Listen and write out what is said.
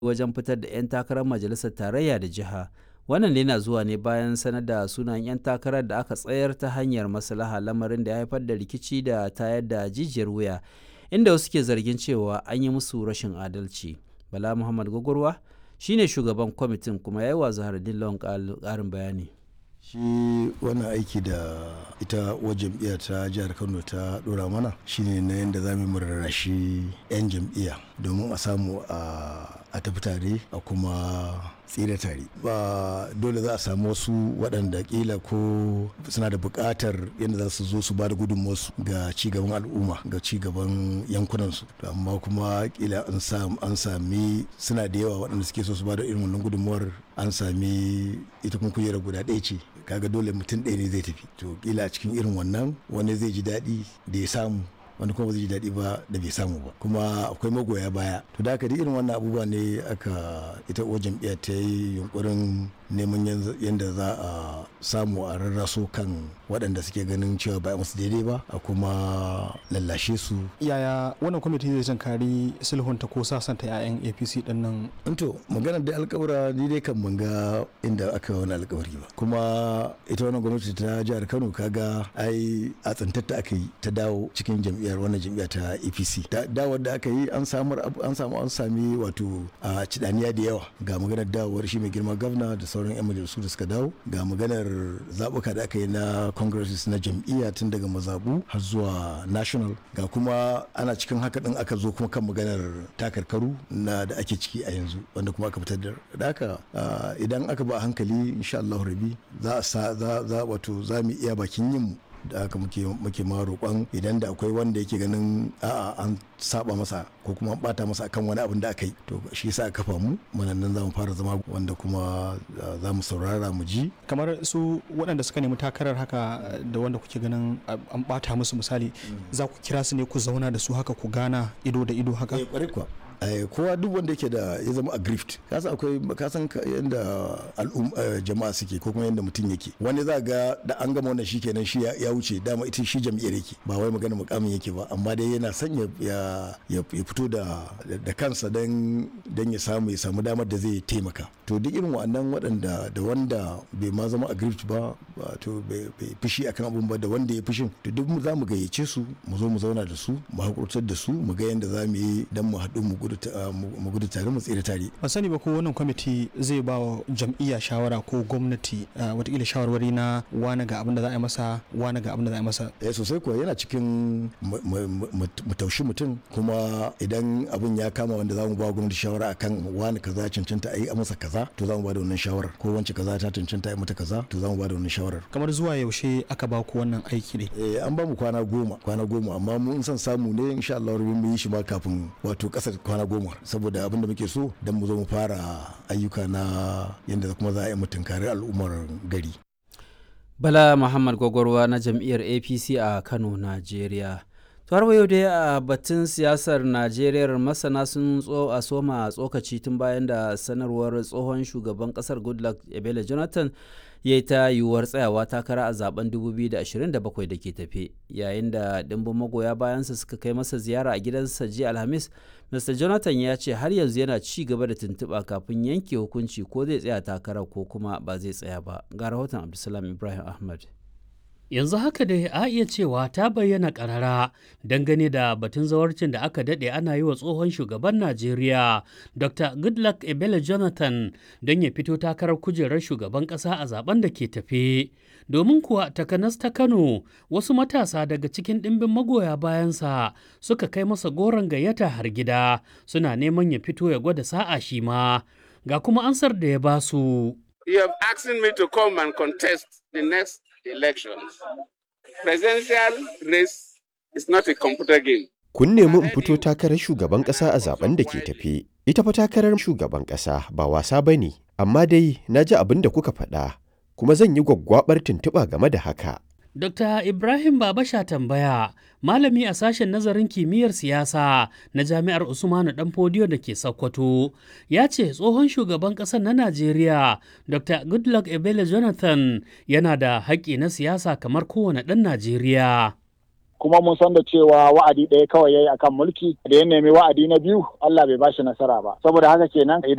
wajen fitar da 'yan takarar majalisar tarayya da jiha wannan yana zuwa ne bayan sanar da sunan 'yan takarar da aka tsayar ta hanyar maslaha lamarin da ya haifar da rikici da tayar da jijiyar wuya inda wasu ke zargin cewa an yi musu rashin adalci bala muhammad gwagwarwa shine shugaban kwamitin kuma ya yi wa zahardin lawan ƙarin bayani shi wannan aiki da ita wa jam'iyya ta jihar kano ta dora mana shine na yadda za mu rarrashi 'yan jam'iyya domin a samu a tafi tare a kuma tsira tare ba dole za a samu wasu waɗanda kila ko suna da buƙatar yadda za su zo su ba da gudunmuwarsu ga cigaban al'umma ga cigaban yankunansu amma kuma kila an sami suna da yawa waɗanda suke so su ba da irin wannan gudunmuwar an sami ita kuma kujera guda ɗaya ce kaga dole mutum ɗaya ne zai tafi to kila cikin irin wannan wani zai ji daɗi da ya samu wani kuma zai ji daɗi ba da bai samu ba kuma akwai magoya baya to da haka da irin wannan abubuwa ne aka ita uwar jam'iyyar ta yi yunkurin neman yadda za a samu a rarraso kan waɗanda suke ganin cewa ba musu daidai ba a kuma lallashe su yaya wannan kwamiti zai tankari sulhunta ko sasanta 'ya'yan apc din nan to magana da alkawura ni dai kan banga inda aka wani alkawari ba kuma ita wannan gwamnati ta jihar kano kaga ai a tsantatta aka yi ta dawo cikin jam'iyyar wannan jam'iyyar ta apc dawar da aka yi an samu an samu an sami wato a cidaniya da yawa ga maganar dawowar shi mai girma gwamna da sauran 'yan majalisu da suka dawo ga maganar zaɓuka da aka yi na congresses na jam'iyya tun daga mazabu har zuwa national ga kuma ana cikin haka din aka zo kuma kan maganar takarkaru na da ake ciki a yanzu wanda kuma aka fitar da haka idan aka ba hankali insha Allah rabi za a za wato za mu iya bakin yin mu da haka muke muke ma roƙon idan da akwai wanda yake ganin a'a an saba masa ko kuma an bata masa akan wani abin da aka yi to shi yasa aka kafa mu muna nan za mu fara zama wanda kuma za mu saurara mu ji kamar su waɗanda suka nemi takarar haka da wanda kuke ganin an bata musu misali za ku kira su ne ku zauna da su haka ku gana ido da ido haka eh kuwa kowa duk wanda yake da ya zama aggrieved kasa akwai kasan yadda jama'a suke ko kuma yadda mutum yake wani za ga da an gama wannan shikenan shi ya wuce dama ita shi jam'iyyar yake ba wai magana mukamin yake ba amma dai yana son ya fito da da kansa dan dan ya samu ya samu damar da zai taimaka to duk irin wannan waɗanda da wanda bai ma zama aggrieved ba to bai fushi akan abun ba da wanda ya fushin to duk za mu gayyace su mu zo mu zauna da su mu hakurtar da su mu ga yadda za mu yi dan mu haɗu mu mu gudu tare mu tsira tare. Ban sani ba ko wannan kwamiti zai ba wa jam'iyya shawara ko gwamnati watakila shawarwari na wani ga abin da za a yi masa wani ga abin da za a yi masa. Eh sosai kuwa yana cikin mu taushi mutum kuma idan abin ya kama wanda za mu ba gwamnati shawara akan wani kaza cancanta a yi a masa kaza to za mu ba da wannan shawarar ko wance kaza ta cancanta a yi mata kaza to za mu ba da wannan shawarar. Kamar zuwa yaushe aka ba ku wannan aiki ne? Eh an ba mu kwana goma kwana goma amma mun san samu ne insha Allah mu yi shi ma kafin wato kasar kwana goma saboda abin da muke so don mu zo mu fara ayyuka na yadda kuma za a yi mutunkari al'ummar gari. Bala Muhammad Gwagwarwa na jam'iyyar APC a Kano, Najeriya. har yau dai a batun siyasar najeriya masana sun tso a soma tsokaci tun bayan da sanarwar tsohon shugaban kasar goodluck ebele jonathan ya yi ta yiwuwar tsayawa takara a zaben 2027 da ke tafe yayin da dimbin magoya bayansa suka kai masa ziyara a gidansa jiya alhamis mr jonathan ya ce har yanzu yana ci gaba da tuntuɓa kafin yanke hukunci ko zai tsaya takara ko kuma ba zai tsaya ba ga rahoton abdulsalam ibrahim ahmad yanzu haka dai a iya cewa ta bayyana karara dangane da batun zawarcin da aka daɗe ana yi wa tsohon shugaban najeriya dr goodluck ebele jonathan don ya fito takarar kujerar shugaban ƙasa a zaben da ke tafe domin kuwa takanas ta kano wasu matasa daga cikin ɗimbin magoya bayansa suka kai masa goron gayyata har gida suna neman ya fito ya gwada sa'a shi ma ga kuma ansar da ya basu. You have asked me to come and contest the next elections. Presidential race is not a computer game. Kun nemi in fito takarar shugaban ƙasa a zaben da ke tafe. Ita fa takarar shugaban ƙasa ba wasa ba ne, amma dai na ji abin da kuka faɗa, kuma zan yi gwaggwabar tuntuɓa game da haka. Dr. Ibrahim Babasha tambaya, malami a sashen nazarin kimiyyar siyasa na Jami'ar Usmanu Danfodiyo da ke Sokoto, ya ce tsohon shugaban ƙasar na Najeriya, Dr. Goodluck Ebele Jonathan yana da haƙƙi na siyasa kamar kowane ɗan Najeriya. kuma mun san da cewa wa'adi ɗaya kawai yayi akan mulki da ya nemi wa'adi na biyu Allah bai bashi nasara ba saboda haka kenan